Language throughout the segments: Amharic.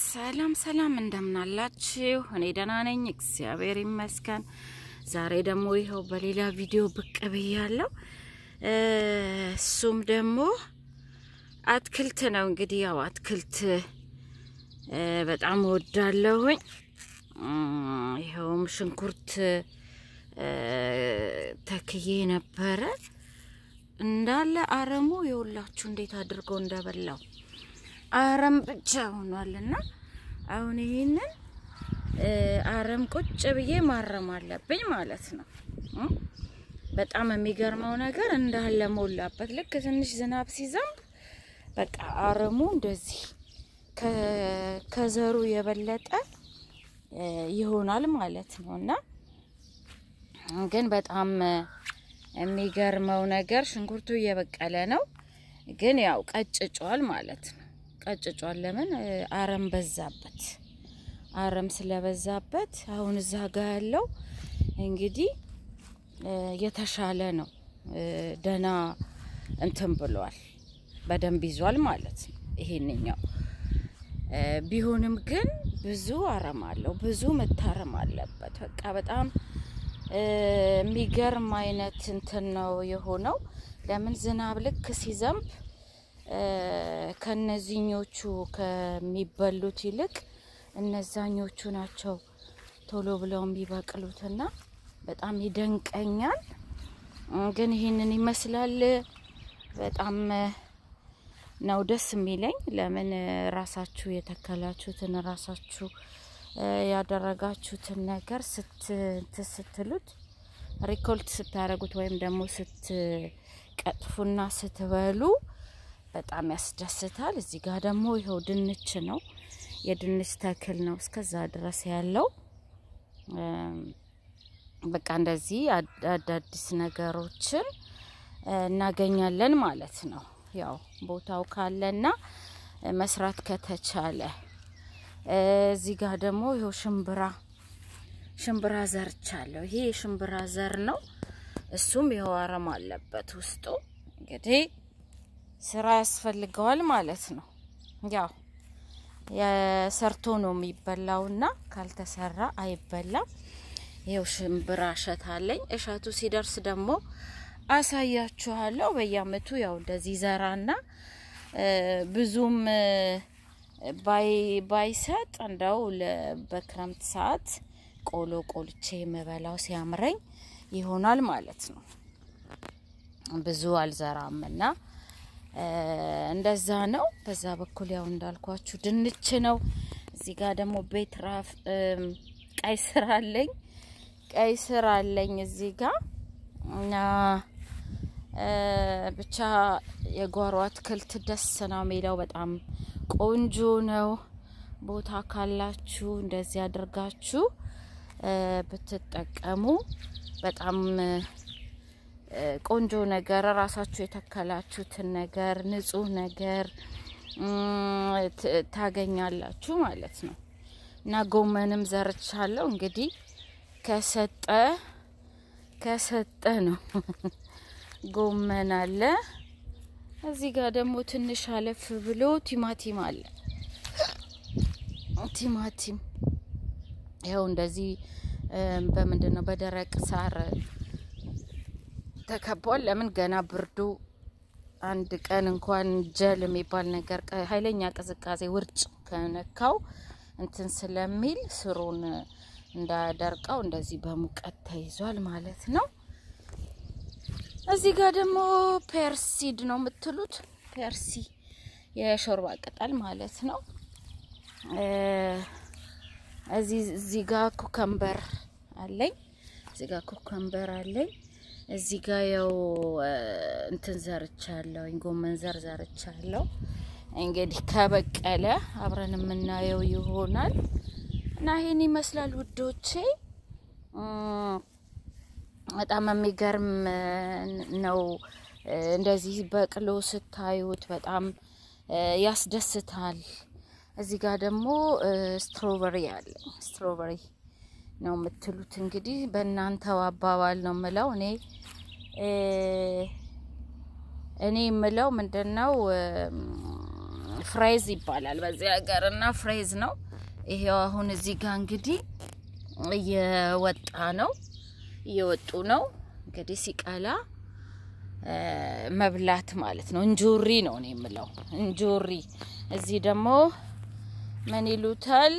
ሰላም ሰላም፣ እንደምናላችሁ? እኔ ደህና ነኝ፣ እግዚአብሔር ይመስገን። ዛሬ ደግሞ ይኸው በሌላ ቪዲዮ ብቅ ብያለሁ። እሱም ደግሞ አትክልት ነው። እንግዲህ ያው አትክልት በጣም እወዳለሁኝ። ይኸውም ሽንኩርት ተክዬ ነበረ እንዳለ አረሙ የሁላችሁ እንዴት አድርጎ እንደበላው አረም ብቻ ሆኗልና አሁን ይሄንን አረም ቁጭ ብዬ ማረም አለብኝ ማለት ነው። በጣም የሚገርመው ነገር እንዳለ ሞላበት። ልክ ትንሽ ዝናብ ሲዘንብ በቃ አረሙ እንደዚህ ከዘሩ የበለጠ ይሆናል ማለት ነው እና ግን በጣም የሚገርመው ነገር ሽንኩርቱ እየበቀለ ነው፣ ግን ያው ቀጭጯል ማለት ነው። ቀጭጯል። ለምን አረም በዛበት። አረም ስለበዛበት አሁን እዛ ጋ ያለው እንግዲህ የተሻለ ነው። ደህና እንትን ብሏል፣ በደንብ ይዟል ማለት ነው። ይሄንኛው ቢሆንም ግን ብዙ አረም አለው፣ ብዙ መታረም አለበት። በቃ በጣም የሚገርም አይነት እንትን ነው የሆነው። ለምን ዝናብ ልክ ሲዘንብ ከነዚህኞቹ ከሚበሉት ይልቅ እነዛኞቹ ናቸው ቶሎ ብለው የሚበቅሉትና በጣም ይደንቀኛል። ግን ይህንን ይመስላል። በጣም ነው ደስ የሚለኝ። ለምን ራሳችሁ የተከላችሁትን ራሳችሁ ያደረጋችሁትን ነገር ስትሉት ሪኮልት ስታደርጉት ወይም ደግሞ ስትቀጥፉና ስትበሉ በጣም ያስደስታል። እዚህ ጋር ደግሞ ይኸው ድንች ነው፣ የድንች ተክል ነው እስከዛ ድረስ ያለው። በቃ እንደዚህ አዳዲስ ነገሮችን እናገኛለን ማለት ነው። ያው ቦታው ካለና መስራት ከተቻለ እዚህ ጋር ደግሞ ይኸው ሽምብራ ሽምብራ ዘርቻለሁ። ይሄ የሽምብራ ዘር ነው። እሱም ይኸው አረም አለበት ውስጡ። እንግዲህ ስራ ያስፈልገዋል ማለት ነው። ያው የሰርቶ ነው የሚበላውና ካልተሰራ አይበላም። ይኸው ሽምብራ እሸት አለኝ። እሸቱ ሲደርስ ደግሞ አሳያችኋለሁ። በየአመቱ ያው እንደዚህ ዘራና ብዙም ባይሰጥ እንደው በክረምት ሰዓት ቆሎ ቆልቼ የምበላው ሲያምረኝ ይሆናል ማለት ነው። ብዙ አልዘራም እና እንደዛ ነው። በዛ በኩል ያው እንዳልኳችሁ ድንች ነው። እዚህ ጋር ደግሞ ቤት ራፍ ቀይ ስር አለኝ። ቀይ ስር አለኝ እዚህ ጋር እና ብቻ የጓሮ አትክልት ደስ ነው የሚለው። በጣም ቆንጆ ነው። ቦታ ካላችሁ እንደዚህ አድርጋችሁ ብትጠቀሙ በጣም ቆንጆ ነገር ራሳችሁ የተከላችሁትን ነገር ንጹህ ነገር ታገኛላችሁ ማለት ነው እና ጎመንም ዘርቻለሁ። እንግዲህ ከሰጠ ከሰጠ ነው ጎመን አለ። እዚህ ጋር ደግሞ ትንሽ አለፍ ብሎ ቲማቲም አለ። ቲማቲም ይኸው እንደዚህ በምንድን ነው በደረቅ ሳር ተከቧል። ለምን ገና ብርዱ አንድ ቀን እንኳን ጀል የሚባል ነገር ኃይለኛ ቅዝቃዜ ውርጭ ከነካው እንትን ስለሚል ስሩን እንዳደርቀው እንደዚህ በሙቀት ተይዟል ማለት ነው። እዚህ ጋር ደግሞ ፐርሲድ ነው የምትሉት፣ ፐርሲ የሾርባ ቅጠል ማለት ነው። እዚህ እዚህ ጋር ኩከምበር አለኝ። እዚህ ጋር ኩከምበር አለኝ። እዚህ ጋር ያው እንትን ዘርቻለሁ፣ ጎመን ዘር ዘርቻለሁ። እንግዲህ ከበቀለ አብረን የምናየው ይሆናል እና ይሄን ይመስላል ውዶቼ። በጣም የሚገርም ነው። እንደዚህ በቅሎ ስታዩት በጣም ያስደስታል። እዚህ ጋር ደግሞ ስትሮበሪ አለ። ስትሮበሪ ነው የምትሉት እንግዲህ በእናንተው አባባል ነው የምለው። እኔ እኔ የምለው ምንድን ነው ፍሬዝ ይባላል በዚህ ሀገር እና ፍሬዝ ነው። ይሄው አሁን እዚህ ጋር እንግዲህ እየወጣ ነው እየወጡ ነው እንግዲህ ሲቀላ መብላት ማለት ነው። እንጆሪ ነው እኔ የምለው እንጆሪ። እዚህ ደግሞ ምን ይሉታል?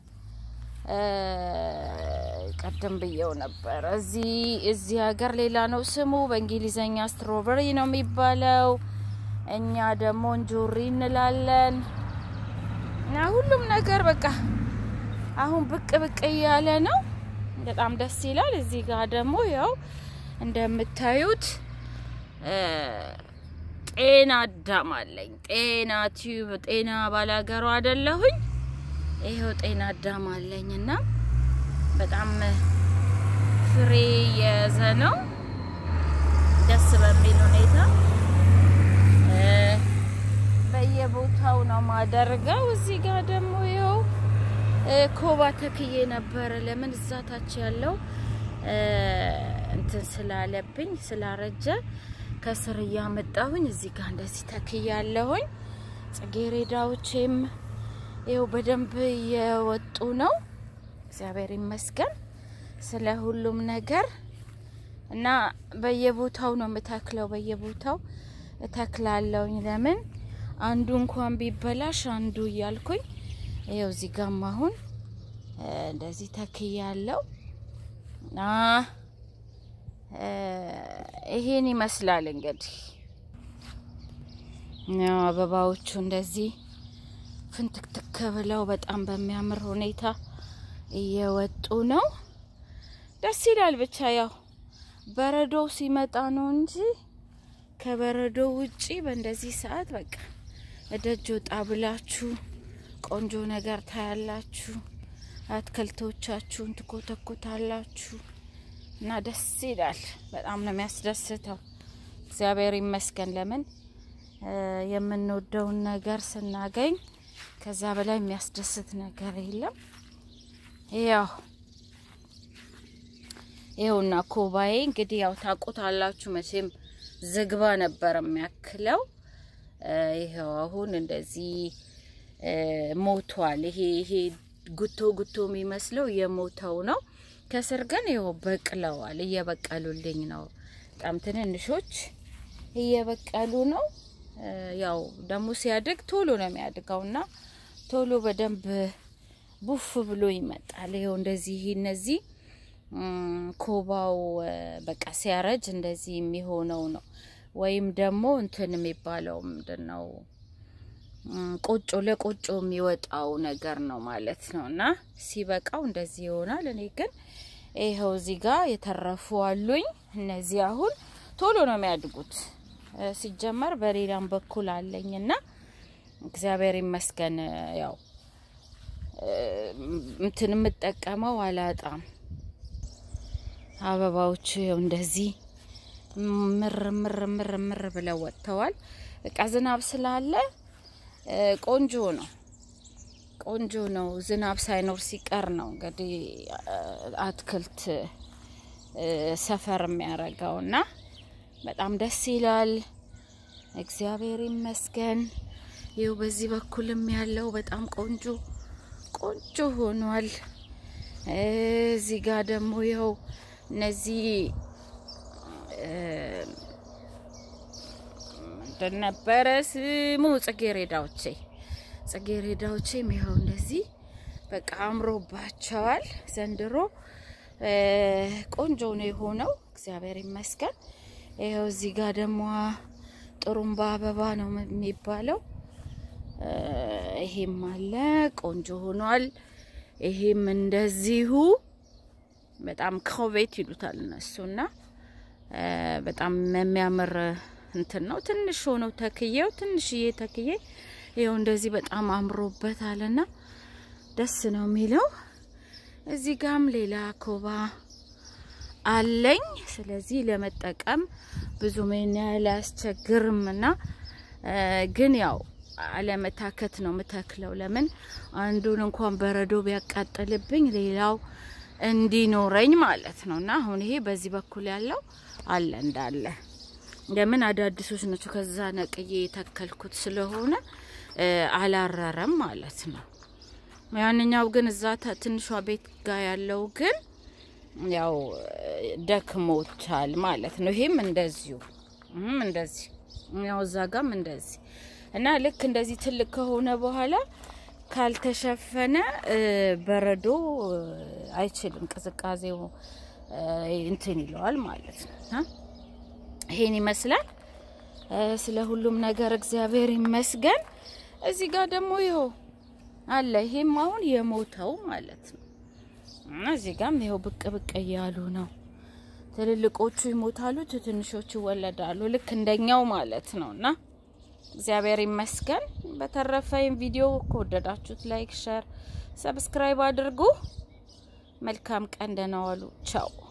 ቀደም ብየው ነበር። እዚህ እዚህ ሀገር ሌላ ነው ስሙ፣ በእንግሊዘኛ ስትሮበሪ ነው የሚባለው። እኛ ደግሞ እንጆሪ እንላለን። እና ሁሉም ነገር በቃ አሁን ብቅ ብቅ እያለ ነው። በጣም ደስ ይላል። እዚህ ጋር ደግሞ ያው እንደምታዩት ጤና አዳም አለኝ። ጤና ቲዩብ ጤና ባላገሩ አይደለሁኝ። ይሄው ጤና አዳም አለኝ እና በጣም ፍሬ የያዘ ነው ደስ በሚል ሁኔታ በየቦታው ነው ማደርገው። እዚህ ጋር ደግሞ ይኸው ኮባ ተክዬ ነበረ። ለምን እዛ ታች ያለው እንትን ስላለብኝ ስላረጀ ከስር እያመጣሁኝ እዚህ ጋር እንደዚህ ተክዬ ያለሁኝ። ጽጌሬዳዎቼም ይኸው በደንብ እየወጡ ነው። እግዚአብሔር ይመስገን ስለ ሁሉም ነገር እና በየቦታው ነው የምተክለው። በየቦታው እተክላለሁኝ። ለምን አንዱ እንኳን ቢበላሽ አንዱ እያልኩኝ ይኸው እዚህ ጋም አሁን እንደዚህ ተክዬ ያለው እና ይሄን ይመስላል እንግዲህ ያው አበባዎቹ እንደዚህ ፍንትክትክ ብለው በጣም በሚያምር ሁኔታ እየወጡ ነው። ደስ ይላል። ብቻ ያው በረዶው ሲመጣ ነው እንጂ ከበረዶ ውጪ በእንደዚህ ሰዓት በቃ እደጅ ወጣ ብላችሁ ቆንጆ ነገር ታያላችሁ። አትክልቶቻችሁን ትኮተኮታላችሁ እና ደስ ይላል። በጣም ነው የሚያስደስተው። እግዚአብሔር ይመስገን። ለምን የምንወደውን ነገር ስናገኝ ከዛ በላይ የሚያስደስት ነገር የለም። ያው ይኸውና ኮባዬ እንግዲህ ያው ታውቁታላችሁ መቼም ዝግባ ነበር የሚያክለው። ይኸው አሁን እንደዚህ ሞቷል። ይሄ ይሄ ጉቶ ጉቶ የሚመስለው የሞተው ነው። ከስር ግን ይኸው በቅለዋል። እየበቀሉልኝ ነው። በጣም ትንንሾች እየበቀሉ ነው። ያው ደግሞ ሲያድግ ቶሎ ነው የሚያድገው እና ቶሎ በደንብ ቡፍ ብሎ ይመጣል። ይኸው እንደዚህ እነዚህ ኮባው በቃ ሲያረጅ እንደዚህ የሚሆነው ነው። ወይም ደግሞ እንትን የሚባለው ምንድን ነው ቆጮ ለቆጮ የሚወጣው ነገር ነው ማለት ነው። እና ሲበቃው እንደዚህ ይሆናል። እኔ ግን ይኸው እዚህ ጋር የተረፉ አሉኝ። እነዚህ አሁን ቶሎ ነው የሚያድጉት። ሲጀመር በሌላም በኩል አለኝ እና እግዚአብሔር ይመስገን ያው እንትን የምጠቀመው አላጣም። አበባዎቹ ይኸው እንደዚህ ምር ምር ምር ምር ብለው ወጥተዋል። በቃ ዝናብ ስላለ ቆንጆ ነው፣ ቆንጆ ነው። ዝናብ ሳይኖር ሲቀር ነው እንግዲህ አትክልት ሰፈር የሚያደርገው እና በጣም ደስ ይላል። እግዚአብሔር ይመስገን። ይኸው በዚህ በኩልም ያለው በጣም ቆንጆ ቆንጆ ሆኗል። እዚህ ጋር ደግሞ ይኸው እነዚህ ምንድን ነበረ ስሙ? ጽጌሬዳዎቼ ጽጌሬዳዎቼም ይኸው እንደዚህ በቃ አምሮባቸዋል። ዘንድሮ ቆንጆ ነው የሆነው። እግዚአብሔር ይመስገን። ይኸው እዚህ ጋር ደግሞ ጥሩምባ አበባ ነው የሚባለው። ይሄም አለ ቆንጆ ሆኗል። ይሄም እንደዚሁ በጣም ክሮቤት ይሉታል እነሱና በጣም የሚያምር እንትን ነው። ትንሽ ሆነው ተክዬው ትንሽዬ ተክዬ ይኸው እንደዚህ በጣም አምሮበታልና ደስ ነው የሚለው። እዚህ ጋም ሌላ ኮባ አለኝ። ስለዚህ ለመጠቀም ብዙ ምን ያህል አያስቸግርም እና ግን ያው አለመታከት ነው ምተክለው። ለምን አንዱን እንኳን በረዶ ቢያቃጥልብኝ ሌላው እንዲኖረኝ ማለት ነው። እና አሁን ይሄ በዚህ በኩል ያለው አለ እንዳለ ለምን አዳዲሶች ናቸው። ከዛ ነቅዬ የተከልኩት ስለሆነ አላረረም ማለት ነው። ያንኛው ግን እዛ ትንሿ ቤት ጋር ያለው ግን ያው ደክሞታል ማለት ነው። ይሄም እንደዚሁ ይህም እንደዚህ ያው እዛ ጋም እንደዚህ እና ልክ እንደዚህ ትልቅ ከሆነ በኋላ ካልተሸፈነ በረዶ አይችልም፣ ቅዝቃዜው እንትን ይለዋል ማለት ነው። ይሄን ይመስላል። ስለ ሁሉም ነገር እግዚአብሔር ይመስገን። እዚህ ጋር ደግሞ ይኸው አለ። ይሄም አሁን የሞተው ማለት ነው። እዚህ ጋም ይኸው ብቅ ብቅ እያሉ ነው። ትልልቆቹ ይሞታሉ፣ ትንሾቹ ይወለዳሉ። ልክ እንደኛው ማለት ነው እና እግዚአብሔር ይመስገን። በተረፈ ቪዲዮ ከወደዳችሁት ላይክ፣ ሸር፣ ሰብስክራይብ አድርጉ። መልካም ቀን፣ ደህና ዋሉ። ቻው